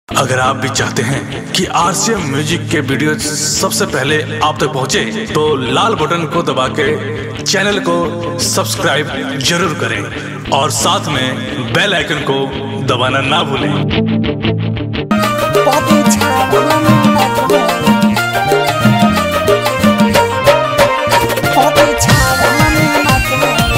अगर आप भी चाहते हैं कि आरसीएम म्यूजिक के वीडियो सबसे पहले आप तक पहुंचे, तो लाल बटन को दबा के चैनल को सब्सक्राइब जरूर करें और साथ में बेल आइकन को दबाना ना भूलें body time body time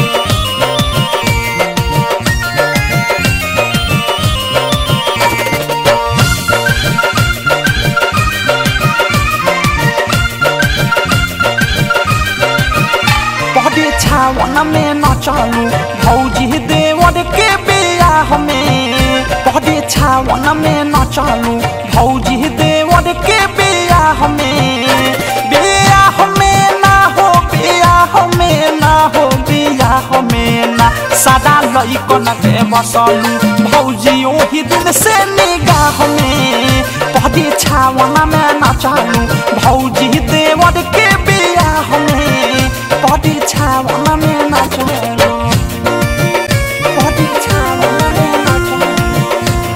body छावन में न चालू भौजी देवर के बियाह में बॉडी छावन में न चालू भौजी देवर के बियाह में बियाह में ना हो बियाह में ना हो बियाह में ना सदा लइकन के बसलू भौजी ओही दिन से निगाह में बॉडी छावन में न चालू भौजी देवर के बियाह में बॉडी छावन में न चालू बॉडी छावन में न चालू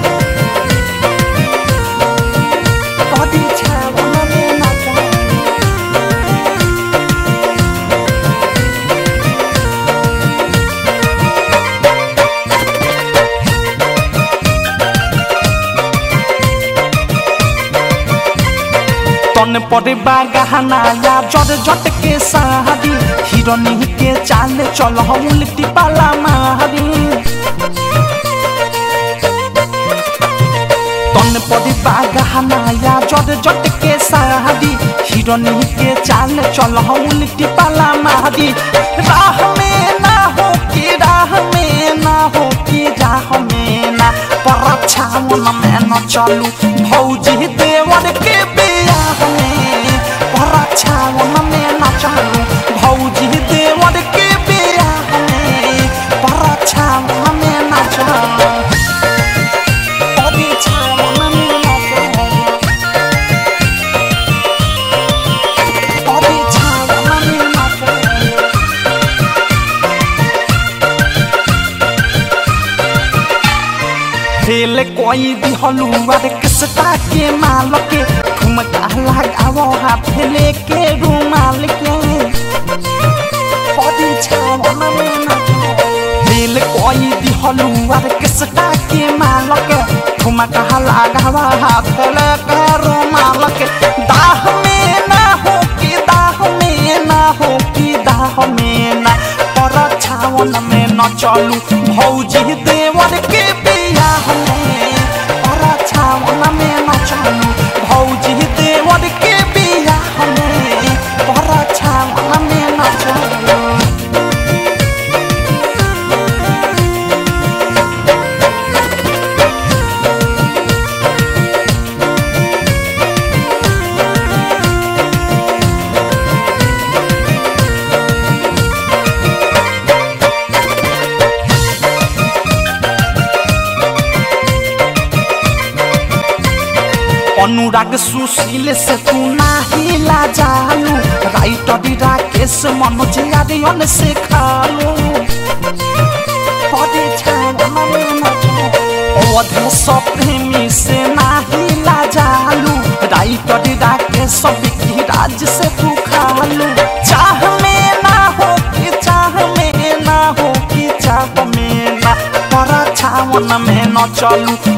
बॉडी छावन में न चालू तन पर गहना या जट जट के साड़ी हिरोनी के चाल चल उल्टी पाला मारी तन पर गहना या जट जट के साड़ी हिरोनी के चाल चल उल्टी पाला मारी राह में ना हो कि राह में ना हो कि राह में ना पर छावन में न चलू भौजी देवर के बियाह में पर छावन में न चलू भौजी देवर के बियाह में पर छावन में न चलू बॉडी छावन में न चलू बॉडी छावन में न चलू फेल कोई दिहलू अरे किसटा के माल के ठुमका लगावो हाथ लेके रुमाल के बॉडी छावन में न फेल कोई दिहलू अरे किसटा के माल के ठुमका लगावो हाथ लेके रुमाल के दाह में ना हो कि दाह में ना हो कि दाह में ना पर छावन में न चलू भौजी देवर के बियाह में पर छावन में न चलू भौजी देवर के बियाह में पर छावन में न चलू अनुराग सुशील से तू नाही लाजालू राइटर राकेश मनोज आर्यन से खालू पदे छावन में न जालू। अवधेश प्रेमी से नाही लाजालू राइटर राकेश विकी राज से तू खालू चाह में ना हो कि चाह में ना हो कि चाह में ना पर छावन में न चलू